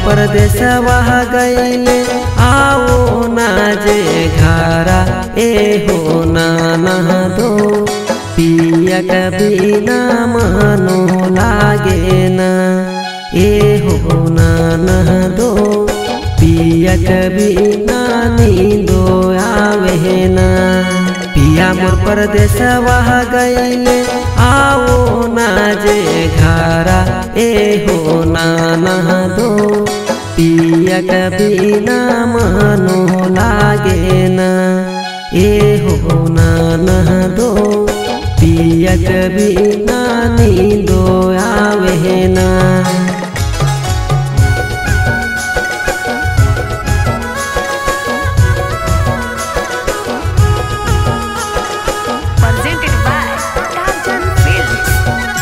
परदेसवा गईले आओ ना जे घरा ए हो ना नहा दो पिया कभी ना मानो लागे ना ए हो ना नहा दो पिया कभी ना नींदो आवे ना पिया मोर परदेसवा गईले आओ ना जे घरा ए हो ना नहा दो पिया कभी ना मानो लागे ना ए हो ना नहा दो पिया कभी ना नींदो आवे ना presented by Tarjan Films.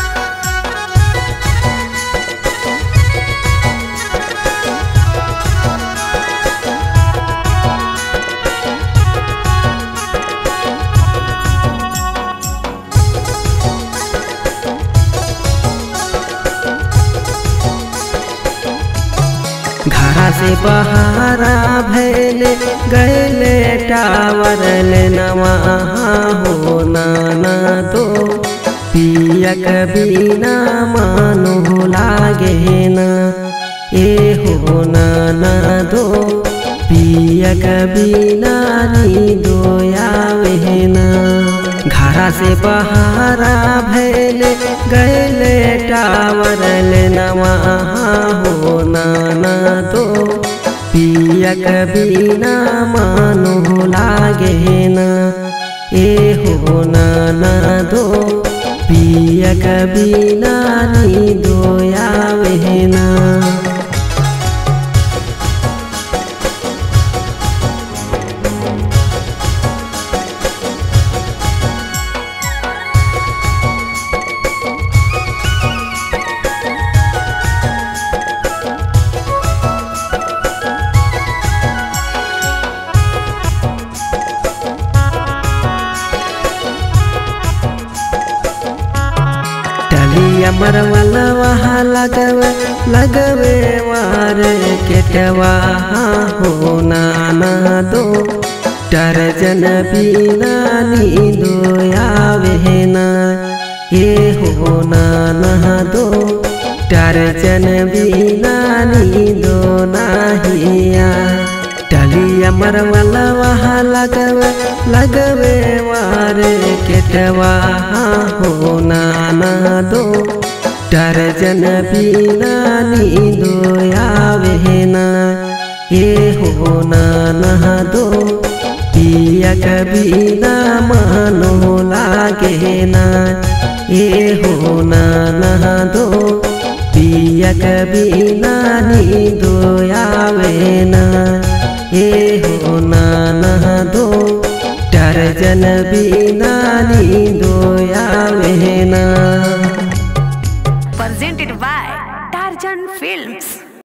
घरा से बहारा भैले गैले टावर ले नवा हो नाना तो पिया कभी ना मानो लागे ना ए हो नाना दो पिया कभी ना नी दो आवे ना घरा से बहारा भैले गैले टावर ले नवा हो नाना तो पिया कभी ना मानो लागे ना ए हो नाना दो पिया कभी ना नी दो आवे ना डलिया मरवला वहाँ लगवे लगवे वार केटवा हो नाना दो दर्जन बीना नी दो आवे ना ये हो नाना दो दर्जन बीना नी दो नाहिया डलिया मरवला वहाँ लगवे लगवे वार केटवा हो नाना दो दर्जन बीना नी दो आवे ना ये हो नाना दो पिया कभी ना मानो लागे ना ये हो नाना दो पिया कभी ना नी दो आवे ना ये हो नाना दो दर्जन बीना